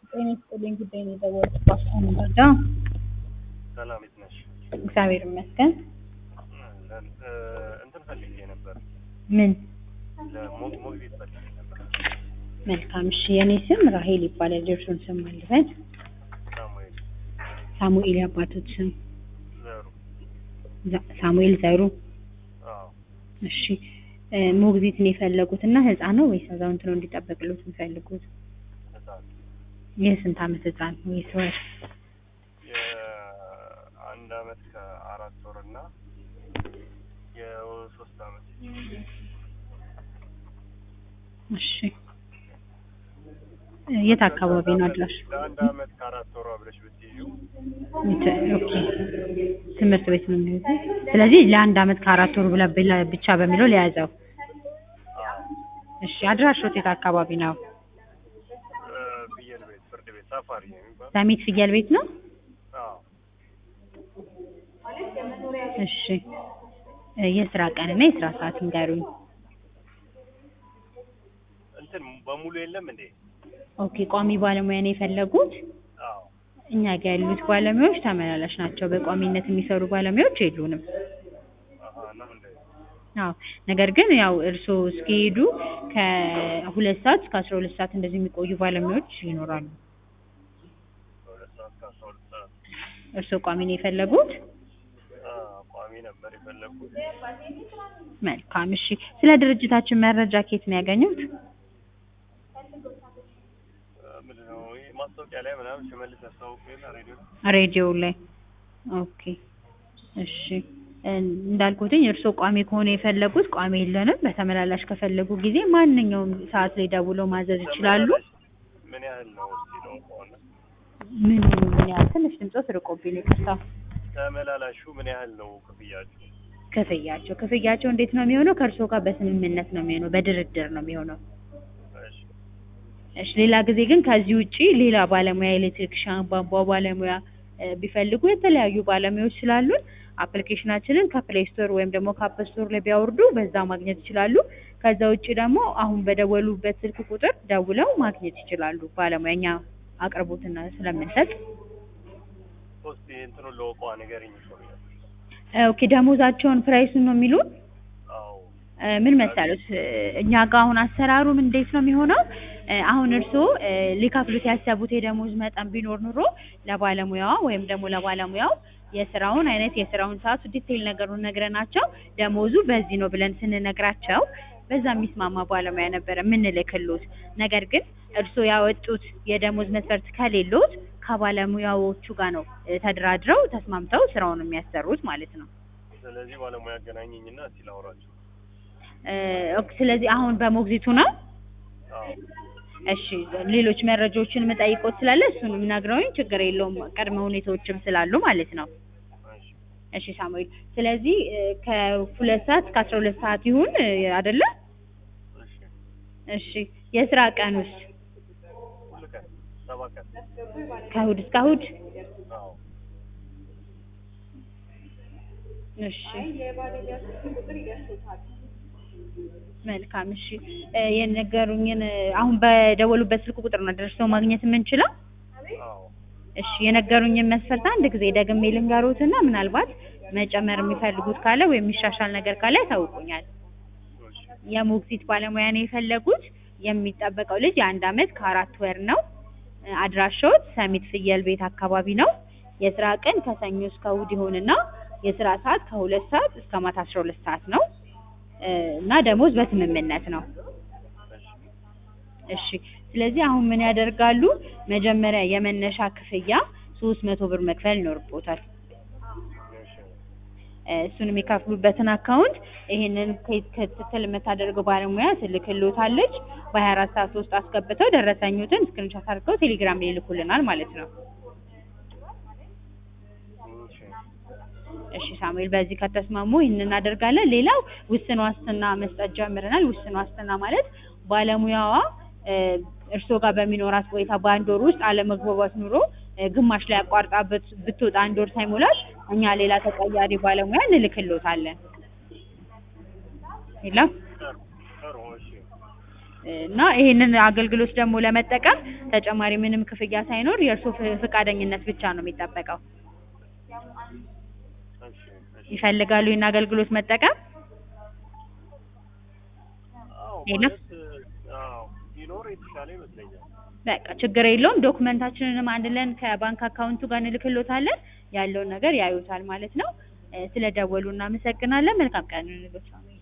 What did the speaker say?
ጤና ይስጥልኝ ጉዳይ ነው የደወልኩት ባስታውን መርዳ ሰላም የት ነሽ? እግዚአብሔር ይመስገን እ እንትን ፈልጌ ነበር ምን ለሞ- ሞግዚት ፈልጌ ነበር። መልካም እሺ የኔ ስም ራሄል ይባላል የእርሱን ስም ማልበት ሳሙኤል ሳሙኤል የአባቶት ስም ዘሩ። ዛ- ሳሙኤል ዘሩ አዎ እሺ እ ሞግዚት ነው የፈለጉት እና ህፃን ነው ወይስ አዛውንት ነው እንዲጠበቅሉት የሚፈልጉት ህፃን የስንት አመት ህፃን ወይስ ወር የአንድ አመት ከአራት ወር እና የሶስት አመት እሺ እ የት አካባቢ ነው አድራሽ ለአንድ አመት ከአራት ወሯ ብለሽ ብትይዡ ት- ኦኬ ትምህርት ቤት ነው የሚይዘው ስለዚህ ለአንድ አመት ከአራት ወር ብላ ብላ- ብቻ በሚለው ለያዘው እሺ አድራሾት የት አካባቢ ነው እ ፍየል ቤት ፍርድ ቤት ሳፋሪ ነው የሚባል ሰሚት ፍየል ቤት ነው አዎ እሺ እ የስራ ቀንና የስራ ሰዓት ንገሩኝ እንትን በሙሉ የለም እንዴ? ኦኬ ቋሚ ባለሙያ ነው የፈለጉት አዎ እኛ ጋር ያሉት ባለሙያዎች ተመላላሽ ናቸው በቋሚነት የሚሰሩ ባለሙያዎች የሉንም አሀ ነው እንዴ? አዎ ነገር ግን ያው እርስዎ እስኪሄዱ ከሁለት ሰዓት እስከ አስራ ሁለት ሰዓት እንደዚህ የሚቆዩ ባለሙያዎች ይኖራሉ ከሁለት ሰዓት ከአስራ ሁለት ሰዓት እርስዎ ቋሚ ነው የፈለጉት አዎ ቋሚ ነበር የፈለግኩት። መልካም እሺ ስለ ድርጅታችን መረጃ ከየት ነው ያገኙት ምንድን ነው ይሄ ማስታወቂያ ላይ ምናምን ሽመልስ ያስታውቁ የለ ሬዲዮ ሬዲዮ ላይ ኦኬ እሺ እንዳልኩትኝ እርስዎ ቋሚ ከሆነ የፈለጉት ቋሚ የለንም በተመላላሽ ከፈለጉ ጊዜ ማንኛውም ሰዓት ላይ ደውለው ማዘዝ ይችላሉ ምን ያህል ነው እስኪ ነው ከሆነ ምን ምን ያህል ትንሽ ድምፆት ርቆብኝ ይቅርታ ተመላላሹ ምን ያህል ነው ክፍያችሁ? ክፍያቸው ክፍያቸው እንዴት ነው የሚሆነው ከእርስዎ ጋር በስምምነት ነው የሚሆነው በድርድር ነው የሚሆነው እሺ እሺ ሌላ ጊዜ ግን ከዚህ ውጪ ሌላ ባለሙያ ኤሌክትሪክሻን ቧንቧ ባለሙያ እ ቢፈልጉ የተለያዩ ባለሙያዎች ስላሉን አፕሊኬሽናችንን ከፕሌይ ስቶር ወይም ደግሞ ከአፕ ስቶር ላይ ቢያወርዱ በዛ ማግኘት ይችላሉ። ከዛ ውጪ ደግሞ አሁን በደወሉበት ስልክ ቁጥር ደውለው ማግኘት ይችላሉ። ባለሙያ እኛ አቅርቦትና ስለምንሰጥ ሶስት እንትኑን ለወቋ ንገሪኝ ይሾኛል። እ ኦኬ ደሞዛቸውን ፕራይሱን ነው የሚሉን አዎ እ ምን መሰሉት እ እኛ ጋር አሁን አሰራሩም እንዴት ነው የሚሆነው? እ አሁን እርስዎ እ ሊከፍሉት ያሰቡት የደሞዝ መጠን ቢኖር ኑሮ ለባለሙያዋ ወይም ደግሞ ለባለሙያው የስራውን አይነት የስራውን ሰዓቱ ዲቴይል ነገሩን ነግረናቸው ደሞዙ በዚህ ነው ብለን ስንነግራቸው በዛ የሚስማማ ባለሙያ ነበረ የምንልክሎት። ነገር ግን እርስዎ ያወጡት የደሞዝ መስፈርት ከሌሎት ከባለሙያዎቹ ጋር ነው እ ተደራድረው ተስማምተው ስራውን የሚያሰሩት ማለት ነው። ስለዚህ ባለሙያ አገናኘኝና እስኪ ላውራቸው። እ ኦኬ ስለዚህ አሁን በሞግዚቱ ነው አዎ እሺ ሌሎች መረጃዎችን የምጠይቆት ስላለ እሱንም ነግረውኝ ችግር የለውም ቅድመ ሁኔታዎችም ስላሉ ማለት ነው። እሺ እሺ ሳሙኤል ስለዚህ እ ከሁለት ሰዓት እስከ አስራ ሁለት ሰዓት ይሁን እ አይደለ? እሺ እሺ የስራ ቀን ውስጥ ሁሉ ቀን ሰባት ቀን ከእሑድ እስከ እሑድ አዎ እሺ መልካም እሺ እ የነገሩኝን እ አሁን በደወሉበት ስልክ ቁጥር ነው ደርሰው ማግኘት የምንችለው? አዎ እሺ የነገሩኝን መስፈርት አንድ ጊዜ ደግሜ ልንገሮትና ምናልባት መጨመር የሚፈልጉት ካለ ወይም የሚሻሻል ነገር ካለ ያሳውቁኛል። እሺ የሞግዚት ባለሙያ ነው የፈለጉት። የሚጠበቀው ልጅ የአንድ አመት ከአራት ወር ነው። እ አድራሻዎት ሰሚት ፍየል ቤት አካባቢ ነው። የስራ ቀን ከሰኞ እስከ እሑድ ይሆንና የስራ ሰዓት ከሁለት ሰዓት እስከ ማታ አስራ ሁለት ሰዓት ነው እ እና ደሞዝ በስምምነት ነው። እሺ እሺ ስለዚህ አሁን ምን ያደርጋሉ? መጀመሪያ የመነሻ ክፍያ ሶስት መቶ ብር መክፈል ይኖርቦታል። እሺ እ እሱን የሚከፍሉበትን አካውንት ይሄንን ከ- ክትትል የምታደርገው ባለሙያ ትልክልዎታለች። በሀያ አራት ሰዓት ውስጥ አስገብተው ደረሰኙትን ስክሪንሾት አድርገው ቴሌግራም ላይ ይልኩልናል ማለት ነው። እሺ እሺ ሳሙኤል በዚህ ከተስማሙ ይህን እናደርጋለን። ሌላው ውስን ዋስትና መስጠት ጀምረናል። ውስን ዋስትና ማለት ባለሙያዋ እ እርስዎ ጋር በሚኖራት ቆይታ በአንድ ወር ውስጥ አለመግባባት ኑሮ እ ግማሽ ላይ አቋርጣ ብት- ብትወጣ አንድ ወር ሳይሞላት እኛ ሌላ ተቀያሪ ባለሙያ እንልክልዎታለን። የለም ጥሩ ጥሩ እሺ እና ይሄንን አገልግሎት ደግሞ ለመጠቀም ተጨማሪ ምንም ክፍያ ሳይኖር የእርስዎ ፍ- ፈቃደኝነት ብቻ ነው የሚጠበቀው። እሺ እሺ ይፈልጋሉ ይህን አገልግሎት መጠቀም? አዎ ሄሎ? ማለት አዎ ቢኖር የተሻለ ይመስለኛል። በቃ ችግር የለውም። ዶክመንታችንንም አንድ ለን ከባንክ አካውንቱ ጋር እንልክሎታለን። ያለውን ነገር ያዩታል ማለት ነው። እ፣ ስለደወሉ እናመሰግናለን። መልካም ቀን ይሁንልዎት።